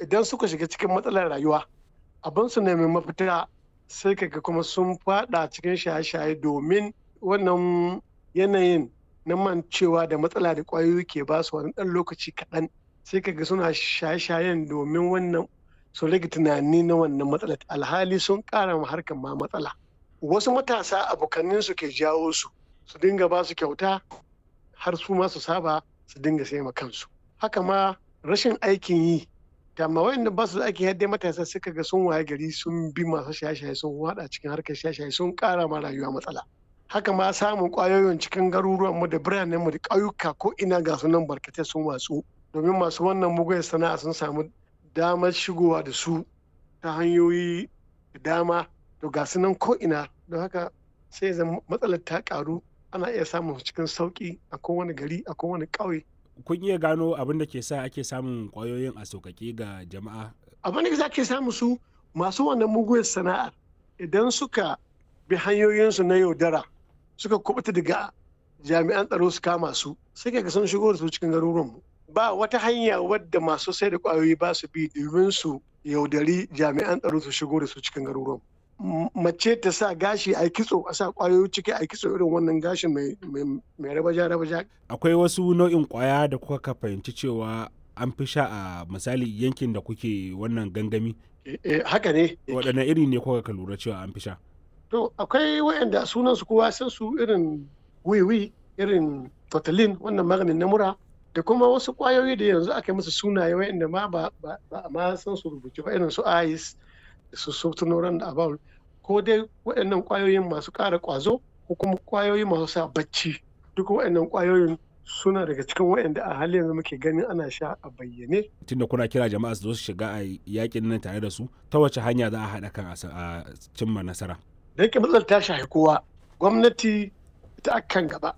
idan suka shiga cikin matsalar rayuwa abin su nemi mafita sai kaga kuma sun fada cikin shaye-shaye domin wannan yanayin na mancewa da matsala da ƙwayoyi ke ba su wani ɗan lokaci kaɗan sai kaga suna shaye-shayen domin wannan su rage tunani na wannan matsalar alhali sun ƙara ma harkar ma matsala wasu matasa abokanin su ke jawo su su dinga ba su kyauta har su ma su saba su dinga sai ma kansu haka ma rashin aikin yi amma wayanda ba su da aikin yadda matasa suka ga sun waye gari sun bi masu shaye-shaye sun wada cikin harkar shaye-shaye sun ƙara ma rayuwa matsala haka ma samun ƙwayoyin cikin garuruwan mu da biranen mu da ƙauyuka ko ina ga su nan barkatai sun watsu domin masu wannan mugun sana'a sun samu damar shigowa da su ta hanyoyi da dama to ga su nan ko ina don haka sai zan matsalar ta karu ana iya samun cikin sauki a kowane gari a kowane ƙauye kun iya gano abin da ke sa ake samun ƙwayoyin a sauƙaƙe ga jama'a abin da ke samu su masu wannan mugun sana'ar idan suka bi hanyoyinsu na yaudara suka kubuta daga jami'an tsaro su kama su sai kaga sun shigo da su cikin garuruwanmu ba wata hanya wadda masu sai da kwayoyi ba su bi domin su yaudari jami'an tsaro su shigo da su cikin garuruwan mace ta sa gashi a kitso a sa kwayoyi ciki a kitso irin wannan gashin mai rabaja rabaja akwai wasu nau'in kwaya da kuka fahimci cewa an fi sha a misali yankin da kuke wannan gangami haka ne waɗanne iri ne kuka ka lura cewa an fi sha to akwai waɗanda sunan su kowa san su irin wiwi irin totalin wannan maganin na mura da kuma wasu kwayoyi da yanzu aka yi musu sunaye waɗanda ma ba a ma san su rubuce ba irin su ice da su sultanoran da abawul ko dai waɗannan kwayoyin masu ƙara ƙwazo ko kuma kwayoyi masu sa bacci duk waɗannan kwayoyin suna daga cikin waɗanda a halin yanzu muke ganin ana sha a bayyane. Tunda kuna kira jama'a su zo su shiga a yakin nan tare da su ta wace hanya za a haɗa kan a cimma nasara. Da yake matsalar ta shafi kowa gwamnati ita akan gaba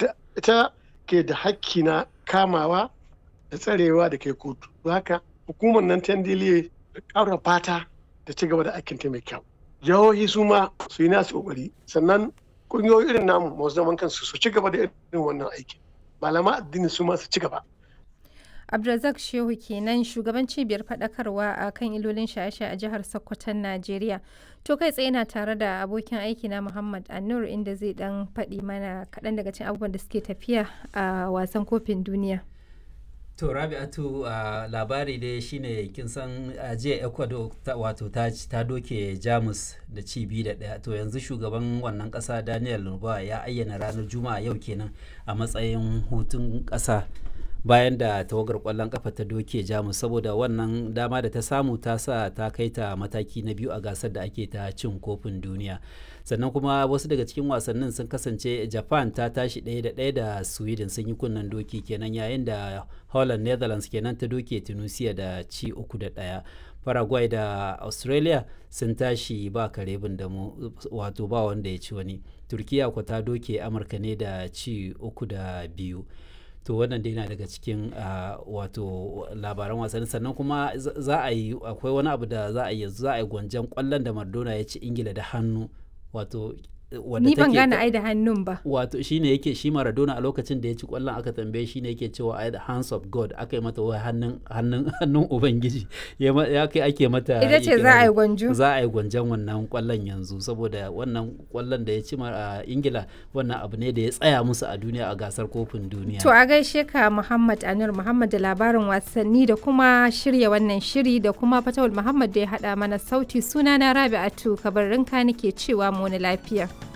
ita ke da hakki na kamawa da tsarewa da ke kotu. Haka hukumar nan ta ndiliye da ƙara fata da ci gaba da aikin ta mai kyau. Jihohi su ma su yi nasu ƙoƙari sannan ƙungiyoyi irin namu masu zaman kansu su ci gaba da irin wannan aikin. malama addini su masu ci gaba. Abdulrazak Shehu kenan shugaban cibiyar faɗakarwa a kan ilolin shaye-shaye a jihar Sokoton Najeriya. To kai tsaye na tare da abokin aiki na Muhammad Anur inda zai dan faɗi mana kaɗan daga cikin abubuwan da suke tafiya a wasan kofin duniya. To Rabi'atu uh, labari dai shine kin san uh, jiya Ecuador wato ta, ta doke Jamus da ci biyu da ɗaya to yanzu shugaban wannan ƙasa Daniel Lurba ya ayyana ranar Juma'a yau kenan a matsayin hutun ƙasa bayan da tawagar ƙwallon ƙafa ta doke Jamus saboda wannan dama da ta samu ta sa ta kai ta mataki na biyu a gasar da ake ta cin kofin duniya. sannan kuma wasu daga cikin wasannin sun kasance japan ta tashi ɗaya da ɗaya da sweden sun yi kunnen doki kenan yayin da holland netherlands kenan ta doke tunisia da ci uku da ɗaya paraguay da australia sun tashi ba kare da mu wato ba wanda ya ci wani turkiya ko ta doke amurka ne da ci uku da biyu to wannan dai na daga cikin wato labaran wasanni sannan kuma za a yi akwai wani abu da za a yi za a yi gwanjan kwallon da mardona ya ci ingila da hannu wato ni ban gane ai da hannun ba wato shine yake shi Maradona a lokacin da ya ci kwallon aka tambaye shi ne yake cewa ai the hands of God aka yi mata wai hannun hannun hannun ubangiji ya kai ake mata ita ce za a yi gwanjo za a yi gwanjon wannan kwallon yanzu saboda wannan kwallon da ya ci a Ingila wannan abu ne da ya tsaya musu a duniya a gasar kofin duniya to a gaishe ka Muhammad Anur Muhammad da labarin wasanni da kuma shirya wannan shiri da kuma Fatawul Muhammad da ya hada mana sauti sunana Rabi'atu kabarinka nake cewa mu wani lafiya